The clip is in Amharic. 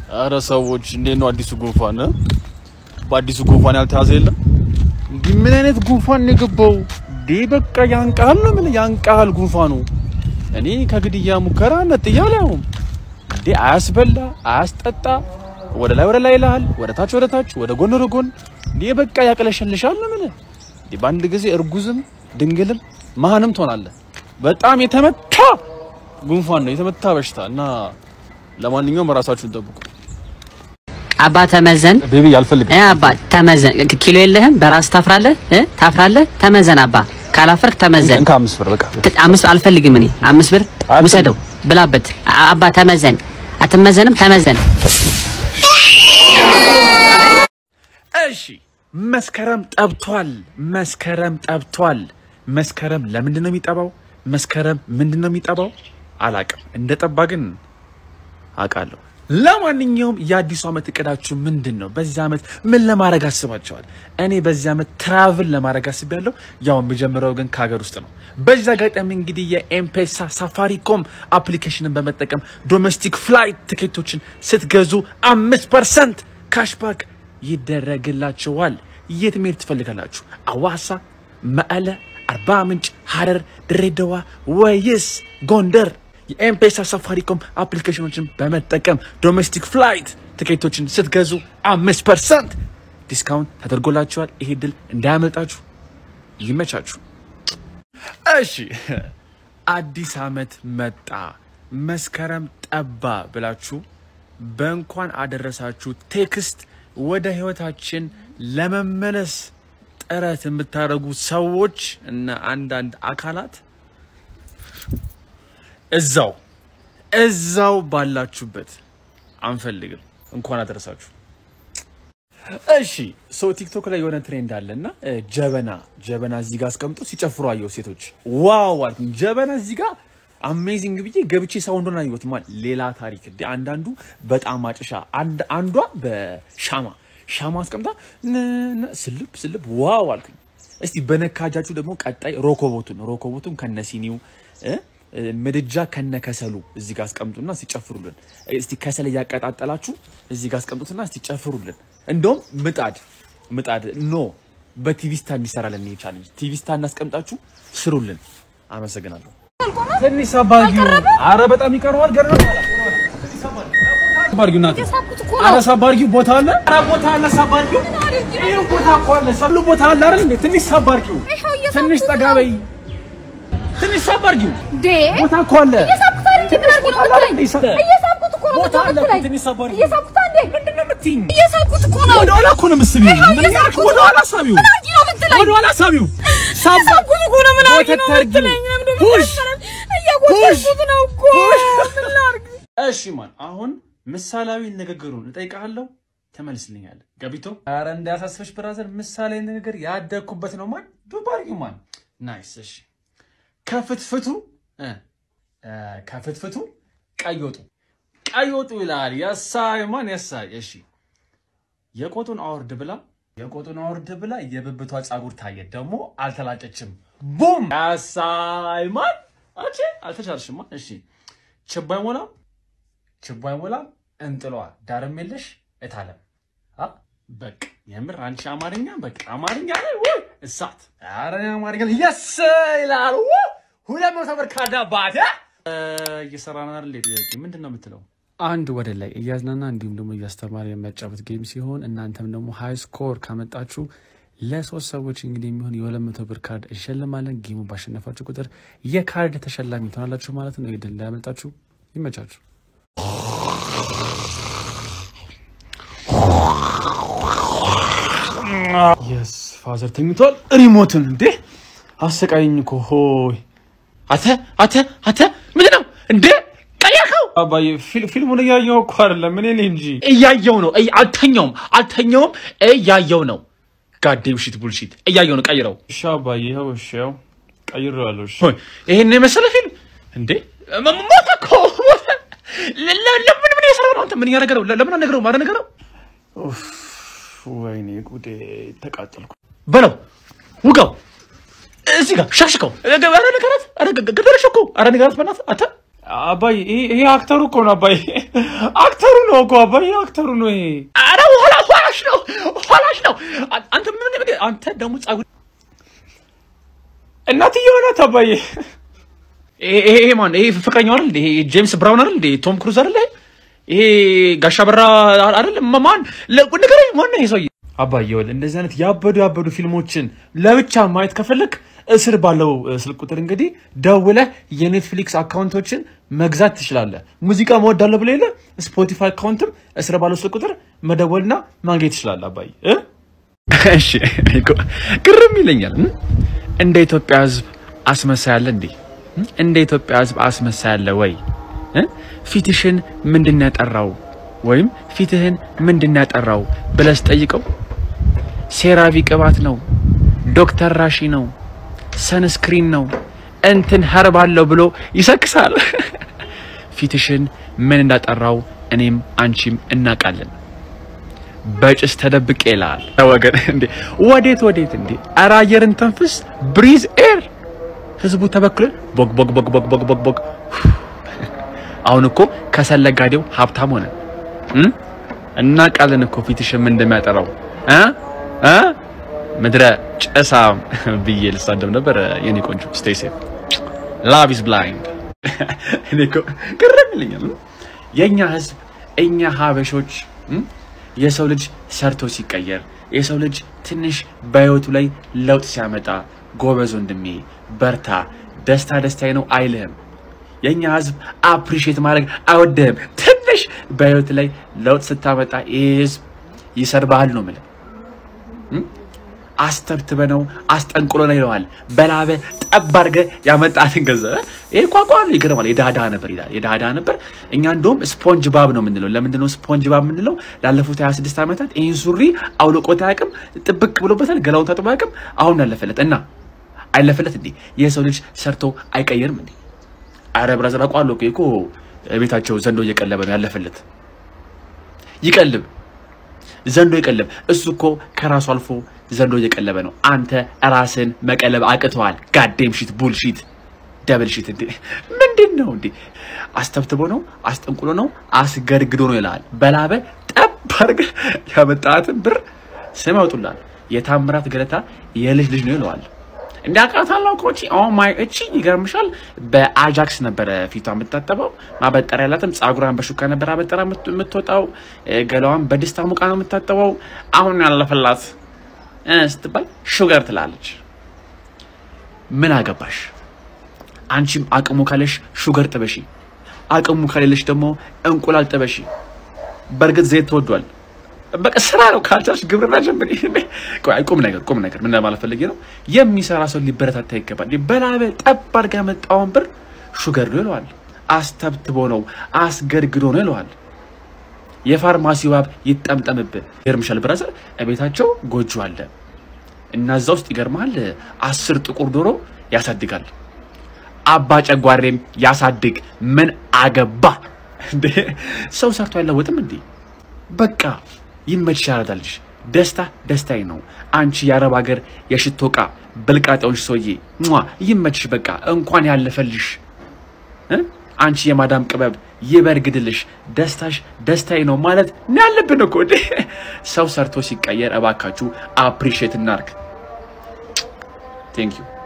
አረ ሰዎች እንዴት ነው አዲሱ ጉንፋን እ? በአዲሱ ጉንፋን ያልተያዘ የለም እንዲህ ምን አይነት ጉንፋን ነው የገባው ዴ በቃ ያንቃል ነው ምን ያንቃል ጉንፋኑ እኔ ከግድያ ሙከራ ነጥያ አላየሁም እንዴ አያስበላ አያስጠጣ ወደ ላይ ወደ ላይ ይልሃል ወደ ታች ወደ ታች ወደ ጎን ወደ ጎን እንዴ በቃ ያቅለሸልሻል ነው ምን እንዴ በአንድ ጊዜ እርጉዝም ድንግልም መሀንም ትሆናለህ በጣም የተመታ ጉንፋን ነው የተመታ በሽታ እና ለማንኛውም ራሳችሁን ጠብቁ አባ ተመዘን ቤቢ አልፈልግም እ አባ ተመዘን ኪሎ የለህም በራስ ታፍራለህ እ ታፍራለህ ተመዘን አባ ካላፈርክ ተመዘን እንካ አምስት ብር በቃ ት- አምስት አልፈልግም እኔ አምስት ብር ውሰደው ብላበት አ- አባ ተመዘን አትመዘንም ተመዘን እሺ መስከረም ጠብቷል። መስከረም ጠብቷል። መስከረም ለምንድን ነው የሚጠባው? መስከረም ምንድን ነው የሚጠባው? አላቅም። እንደ ጠባ ግን አውቃለሁ። ለማንኛውም የአዲሱ ዓመት እቅዳችሁ ምንድን ነው? በዚህ ዓመት ምን ለማድረግ አስባቸዋል? እኔ በዚህ ዓመት ትራቭል ለማድረግ አስቤያለሁ። ያው የምጀምረው ግን ከሀገር ውስጥ ነው። በዚህ አጋጣሚ እንግዲህ የኤምፔሳ ሳፋሪኮም አፕሊኬሽንን በመጠቀም ዶሜስቲክ ፍላይት ትኬቶችን ስትገዙ አምስት ፐርሰንት ካሽባክ ይደረግላችኋል። የት መሄድ ትፈልጋላችሁ? አዋሳ፣ መቀለ፣ አርባ ምንጭ፣ ሀረር፣ ድሬዳዋ ወይስ ጎንደር? የኤምፔሳ ሳፋሪኮም አፕሊኬሽኖችን በመጠቀም ዶሜስቲክ ፍላይት ትኬቶችን ስትገዙ አምስት ፐርሰንት ዲስካውንት ተደርጎላችኋል። ይሄ ድል እንዳያመልጣችሁ። ይመቻችሁ። እሺ አዲስ ዓመት መጣ፣ መስከረም ጠባ ብላችሁ በእንኳን አደረሳችሁ ቴክስት ወደ ህይወታችን ለመመለስ ጥረት የምታደርጉ ሰዎች እና አንዳንድ አካላት እዛው እዛው ባላችሁበት አንፈልግም። እንኳን አደረሳችሁ። እሺ ሰው ቲክቶክ ላይ የሆነ ትሬንድ አለ እና እ፣ ጀበና ጀበና እዚህ ጋር አስቀምጦ ሲጨፍሩ አየሁ ሴቶች። ዋው አልኩኝ። ጀበና እዚህ ጋር አሜዚንግ ብዬ ገብቼ ሳውንዱን አየሁት። ማ ሌላ ታሪክ እንደ አንዳንዱ በጣም አጭሻ፣ አንድ አንዷ በሻማ ሻማ አስቀምጣ ነ- ነ- ስልብ ስልብ ዋው አልኩኝ። እስቲ በነካጃችሁ ደግሞ ቀጣይ ሮኮቦቱን ሮኮቦቱን ከነሲኒው እ፣ እ፣ ምድጃ ከነከሰሉ እዚህ ጋር አስቀምጡና ሲጨፍሩልን። እስቲ ከሰል እያቀጣጠላችሁ እዚህ ጋር አስቀምጡትና እስቲ ጨፍሩልን። እንደውም ምጣድ ምጣድ ኖ በቲቪ ስታ እንዲሰራለን ይሄ ቻሌንጅ ቲቪ ስታ እናስቀምጣችሁ ስሩልን። አመሰግናለሁ። ትንሽ ሳባርጊው አረ በጣም ይቀረዋል። ገና ሳባርጊው ናት። አረ ሳባርጊው ቦታ አለ። አረ ቦታ አለ። ሳባርጊው ይሄ ቦታ እኮ አለ። ሰሉ ቦታ አለ አይደል እንዴ? ትንሽ ሳባርጊው ትንሽ ጠጋ በይ። ትንሽ ሳባርጊው ዴ ቦታ እኮ አለ። እየሳብኩት አይደል? እንዴ ምን አድርጌ ነው የምትለኝ? እየሳብኩት እኮ ነው ቦታ አለ እኮ የምትለኝ። ትንሽ ሳባርጊው እየሳብኩት አንዴ ምንድን ነው የምትይኝ? እየሳብኩት እኮ ነው። ወደ ኋላ እኮ ነው የምትስቢው። ይኸው ምን ያልክ? እየሳብኩት ወደ ኋላ ሳቢው። ምን አድርጌ ነው የምትለኝ? ወደ ኋላ ሳቢው። ሳባ እየሳብኩት እኮ ነው። ምን አድርጌ ነው ወተት ታርጊው። የምትለኝ? ለምንድን ነው ፑሽ የምትሰራኝ? እየጎተትኩት ነው እኮ። ምን ላድርግ? እሺ ማን አሁን ምሳሌያዊ ንግግሩን እጠይቅሃለሁ፣ ተመልስልኛለህ። ገቢቶ ኧረ እንዳያሳስበሽ ብራዘር፣ ምሳሌያዊ ንግግር ያደግኩበት ነው። ማን ዱባርጊው ማን ናይስ። እሺ ከፍትፍቱ እ እ ከፍትፍቱ ቀይ ወጡ ቀይ ወጡ ይላል። የሳይ ማን የሳይ። እሺ የቆጡን አውርድ ብላ የቆጡን አውርድ ብላ የብብቷ ጸጉር ታየ፣ ደግሞ አልተላጨችም። ቡም የሳይ ማን አቼ አልተቻልሽማ። እሺ ችቦ አይሞላም ችቦ አይሞላም እንጥሏ ዳርም የለሽ እታለም አ በቃ የምር አንቺ አማርኛ በቃ አማርኛ ላይ ውይ እሳት ኧረ እኔ አማርኛ ላይ የስ ይላል ውይ ሁለት መቶ ብር ካዳባት እየሰራን አይደል ጥያቄ ምንድን ነው የምትለው አንድ ወደ ላይ እያዝናና እንዲሁም ደግሞ እያስተማረ የሚያጫወት ጌም ሲሆን እናንተም ደግሞ ሃይ ስኮር ካመጣችሁ ለሶስት ሰዎች እንግዲህ የሚሆን የሁለት መቶ ብር ካርድ እንሸልማለን። ጌሙ ባሸነፋችሁ ቁጥር የካርድ ተሸላሚ ትሆናላችሁ ማለት ነው። ይድል እንዳያመልጣችሁ። ይመቻችሁ። የስ ፋዘር ተኝቷል። ሪሞትን እንዴ አሰቃይኝ እኮ ሆይ አተ አተ አተ ምንድን ነው እንዴ ቀየርከው? አባዬ ፊል- ፊልሙን እያየው እኮ አይደለም እኔ ነኝ እንጂ እያየው ነው። እይ- አልተኛውም አልተኛውም እያየው ነው። ጋዴ ብሽት ቡልሽት እያየው ነው። ቀይረው። እሺ አባዬ ይኸው እሺ ያው ቀይሬዋለሁ። እሺ ይሄን የመሰለ ፊልም እንዴ ሞ- ሞተ እኮ ሞተ። ለ- ለ- ለምን ምን የሰራው ነው አንተ? ምን እያደረገው? ለምን አነገረው? ማረ ነገረው ወይኔ ጉዴ ተቃጠልኩ። በለው ውጋው፣ እዚህ ጋር ሻሽከው። ኧረ ንገራት፣ ኧረ ገ- ገደለሽ እኮ ኧረ ንገራት በእናትህ አንተ። አባይ ይሄ ይሄ አክተሩ እኮ ነው አባይ አክተሩ ነው እኮ አባይ ይሄ አክተሩ ነው ይሄ ኧረ ኋላ ኋላሽ ነው ኋላሽ ነው አ- አንተ ምን ምን አንተ ደግሞ ጸጉር እናትዬ ሆናት አባይ ይሄ ይሄ ይሄ ማን ይሄ ፍቅረኛው አይደል ይሄ ጄምስ ብራውን አይደል ቶም ክሩዝ አይደል ይሄ ጋሻ በራ አይደል ማን ንገረኝ ማን ነው ይሄ ሰውዬ አባዬ ይኸውልህ እንደዚህ አይነት ያበዱ ያበዱ ፊልሞችን ለብቻ ማየት ከፈለክ እስር ባለው እ, ስልክ ቁጥር እንግዲህ ደውለህ የኔትፍሊክስ አካውንቶችን መግዛት ትችላለህ። ሙዚቃ መወዳለሁ ብለህ የለ ስፖቲፋይ አካውንትም እስር ባለው ስልክ ቁጥር መደወልና ማግኘት ትችላለህ። አባዬ እ? እሺ እኮ ግርም ይለኛል እ? እንደ ኢትዮጵያ ሕዝብ አስመሳይ አለ እንዴ? እ? እንደ ኢትዮጵያ ሕዝብ አስመሳይ አለ ወይ? እ? ፊትሽን ምንድን ያጠራው ወይም ፊትህን ምንድን ያጠራው ብለህ ስጠይቀው ሴራቪ ቅባት ነው፣ ዶክተር ራሺ ነው፣ ሰንስክሪን ነው፣ እንትን ኸርባለሁ ብሎ ይሰክሳል። ፊትሽን ምን እንዳጠራው እኔም አንቺም እናውቃለን። በጭስ ተደብቄ ይላል ወገን። እንዴ ወዴት ወዴት? እንዴ ኧረ አየርን ተንፍስ፣ ብሪዝ ኤር። ህዝቡ ተበክሎ ቦግ ቦግ ቦግ ቦግ ቦግ ቦግ ቦግ። አሁን እኮ ከሰል ነጋዴው ሀብታም ሆነ። እም? እናውቃለን እኮ ፊትሽን ምን እንደሚያጠራው እ እ ምድረ ጭሳ ብዬ ልሳደብ ነበር። የኔ ቆንጆ ስቴይ ሴፍ ላቭ ኢዝ ብላይንድ። እኔ እኮ ግርም ይለኛል የእኛ ህዝብ እኛ ሀበሾች እም? የሰው ልጅ ሰርቶ ሲቀየር የሰው ልጅ ትንሽ በህይወቱ ላይ ለውጥ ሲያመጣ ጎበዝ ወንድሜ በርታ፣ ደስታ ደስታዬ ነው አይልህም። የእኛ ህዝብ አፕሪሼት ማድረግ አይወድህም። ትንሽ በህይወት ላይ ለውጥ ስታመጣ ይህ ህዝብ ይሰድብሃል ነው የምልህ። አስተብትበ ነው አስጠንቅሎ ነው ይለዋል። በላበ ጠብ አድርገህ ያመጣትን ገንዘብ ይሄ ቋቋ ነው። ይገርማል። የዳዳ ነበር ይላል። የዳዳ ነበር። እኛ እንደውም ስፖንጅ ባብ ነው የምንለው። ለምንድን ነው ስፖንጅ ባብ የምንለው? ላለፉት 26 ዓመታት ይህን ሱሪ አውልቆት አያውቅም። ጥብቅ ብሎበታል። ገላውን ታጥቦ አያውቅም። አሁን ያለፈለት እና አይለፈለት እንዴ? የሰው ልጅ ሰርቶ አይቀየርም እንዴ? አረ ብራዘር አውቀዋለሁ እኮ እኮ ቤታቸው ዘንዶ እየቀለበ ነው ያለፈለት። ይቀልብ ዘንዶ ይቀልብ። እሱ እኮ ከራሱ አልፎ ዘንዶ እየቀለበ ነው። አንተ ራስን መቀለብ አቅተዋል። ጋዴም ሺት ቡልሺት ደብል ሺት እንዴ ምንድን ነው እንዴ? አስተብትቦ ነው አስጠንቁሎ ነው አስገድግዶ ነው ይልሃል። በላበ ጠብ አድርገህ ያመጣትን ብር ስም ያወጡላል። የታምራት ገለታ የልጅ ልጅ ነው ይለዋል። እንደ አቃታላው ኮቺ ኦ ማይ እቺ ይገርምሻል። በአጃክስ ነበረ ፊቷ የምታጠበው ማበጠሪያ ያላትም ጸጉሯን በሹካ ነበር አበጠራ የምት- የምትወጣው እ፣ ገላዋን በድስታ ሙቃ ነው የምታጠበው። አሁን ያለፈላት እ ስትባል ሹገር ትላለች። ምን አገባሽ? አንቺም አቅሙ ካለሽ ሹገር ጥበሺ፣ አቅሙ ከሌለሽ ደግሞ እንቁላል ጥበሺ። በእርግጥ ዘይት ተወዷል። በቃ ስራ ነው። ካልቻልሽ ግብርና ጀምሪ። ቆይ ቁም ነገር ቁም ነገር ምን ለማለት ፈልጌ ነው፣ የሚሰራ ሰው ሊበረታታ ይገባል። በላበ ጠብ አድርጋ ያመጣውን ብር ሹገር ነው ይለዋል። አስተብትቦ ነው አስገድግዶ ነው ይለዋል። የፋርማሲ ዋብ ይጠምጠምብህ። ይገርምሻል ብራዘር፣ እቤታቸው ጎጆ አለ እና እዛ ውስጥ ይገርምሃል አስር ጥቁር ዶሮ ያሳድጋል። አባ ጨጓሬም ያሳድግ። ምን አገባ እንዴ? ሰው ሰርቶ አይለወጥም እንዴ? በቃ ይመችሽ፣ ያረዳልሽ። ደስታ ደስታዬ ነው። አንቺ የአረብ ሀገር የሽቶ ዕቃ ብልቃጤዎች ሰውዬ ሟ ይመችሽ። በቃ እንኳን ያለፈልሽ እ? አንቺ የማዳም ቅበብ ይበርግድልሽ። ደስታሽ ደስታዬ ነው ማለት ነው ያለብን እኮ እንዴ። ሰው ሰርቶ ሲቀየር እባካችሁ አፕሪሼት እናርግ። ቴንክ ዩ